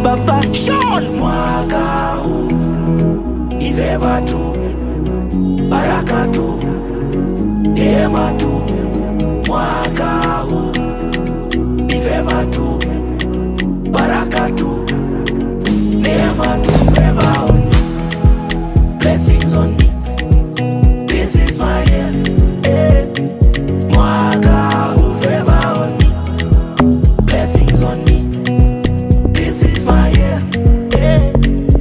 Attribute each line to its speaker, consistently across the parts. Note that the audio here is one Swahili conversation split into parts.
Speaker 1: baba Sean.
Speaker 2: Mwaka huu ni feva tu, baraka tu, neema tu. Mwaka huu ni feva tu, baraka tu, neema tu. Favor on me, blessings on me. This is my year. Eh. Mwaka huu favor on me, blessings on me. This is my year. Eh.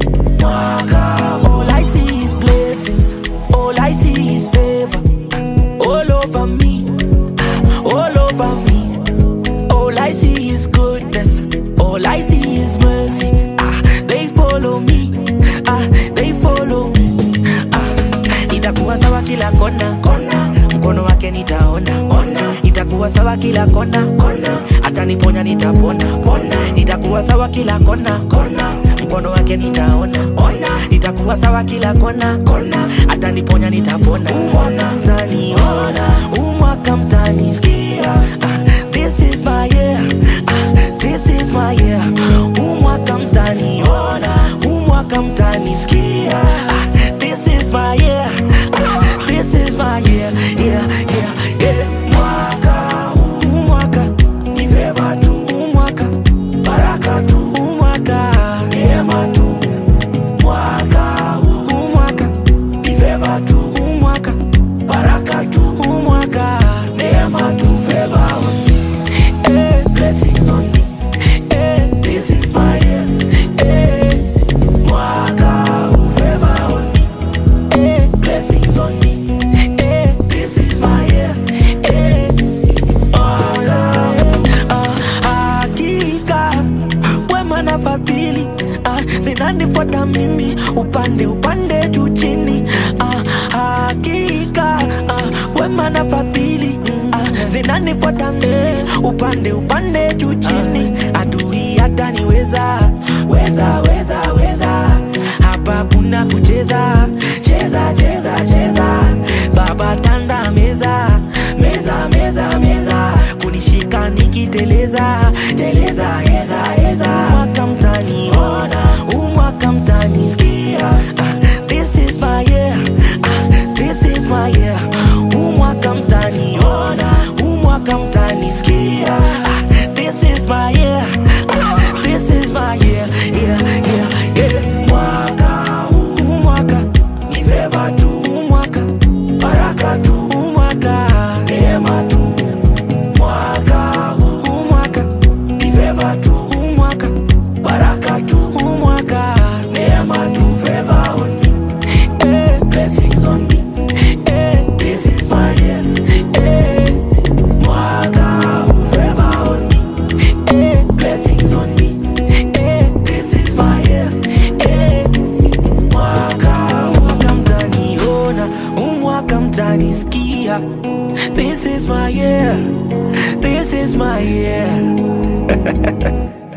Speaker 2: Mwaka huu
Speaker 1: All I see is blessings. All I see is favor. All over me. All over me. All I see is goodness. All I see is mercy. Ah, they follow me. Ah, they follow me. Ah, itakuwa sawa kila kona kona, mkono wake nitaona ona. Itakuwa sawa kila kona kona, ataniponya nitapona pona. Itakuwa sawa kila kona kona, mkono wake nitaona ona. Itakuwa sawa kila kona kona, ataniponya nitapona pona. Mtaniona umwaka mtanisikia. Ah, this is my year. Ah, this is my year. Umwaka mtaniona, umwaka mtanisikia. Ah, this is my year. Ah, this is my year. Yeah, yeah, yeah.
Speaker 2: mwaka huu
Speaker 1: Umwaka,
Speaker 2: ni favor tu,
Speaker 1: umwaka,
Speaker 2: baraka tu,
Speaker 1: umwaka,
Speaker 2: neema tu. Mwaka huu
Speaker 1: umwaka,
Speaker 2: ni favor tu,
Speaker 1: umwaka,
Speaker 2: baraka tu,
Speaker 1: umwaka.
Speaker 2: neema tu. Favor on me,
Speaker 1: Eh,
Speaker 2: blessings on me.
Speaker 1: eh,
Speaker 2: This is my year.
Speaker 1: eh,
Speaker 2: Mwaka huu favor on me,
Speaker 1: eh,
Speaker 2: blessings on me.
Speaker 1: eh,
Speaker 2: This is my year.
Speaker 1: eh.
Speaker 2: Mwaka huu
Speaker 1: Ah, hakika wema na fadhili ah, zinanifuata mimi upande upande juu chini ah, hakika ah, wema na fadhili ah, zinanifuata mimi upande upande juu chini adui hataniweza weza weza weza hapa kuna kucheza cheza cheza cheza baba tanda meza meza meza meza kunishika nikiteleza teleza heza heza mwaka mtaniona umwaka mtanisikia ah, this is my year ah, this is my year umwaka mtaniona umwaka mtanisikia ah, this is my year ah, this is my year yeah, yeah, yeah.
Speaker 2: mwaka huu
Speaker 1: umwaka
Speaker 2: ni favor tu,
Speaker 1: umwaka
Speaker 2: baraka tu,
Speaker 1: umwaka
Speaker 2: neema tu. Mwaka huu
Speaker 1: umwaka
Speaker 2: ni favor tu,
Speaker 1: umwaka
Speaker 2: baraka tu,
Speaker 1: umwaka
Speaker 2: neema tu. Favor on me,
Speaker 1: eh,
Speaker 2: blessings on me.
Speaker 1: eh,
Speaker 2: This is my year.
Speaker 1: eh,
Speaker 2: Mwaka huu favor on me,
Speaker 1: eh,
Speaker 2: blessings on me.
Speaker 1: eh,
Speaker 2: This is my year.
Speaker 1: eh.
Speaker 2: Mwaka huu
Speaker 1: umwaka mtaniona umwaka mtanisikia this is my year this is my year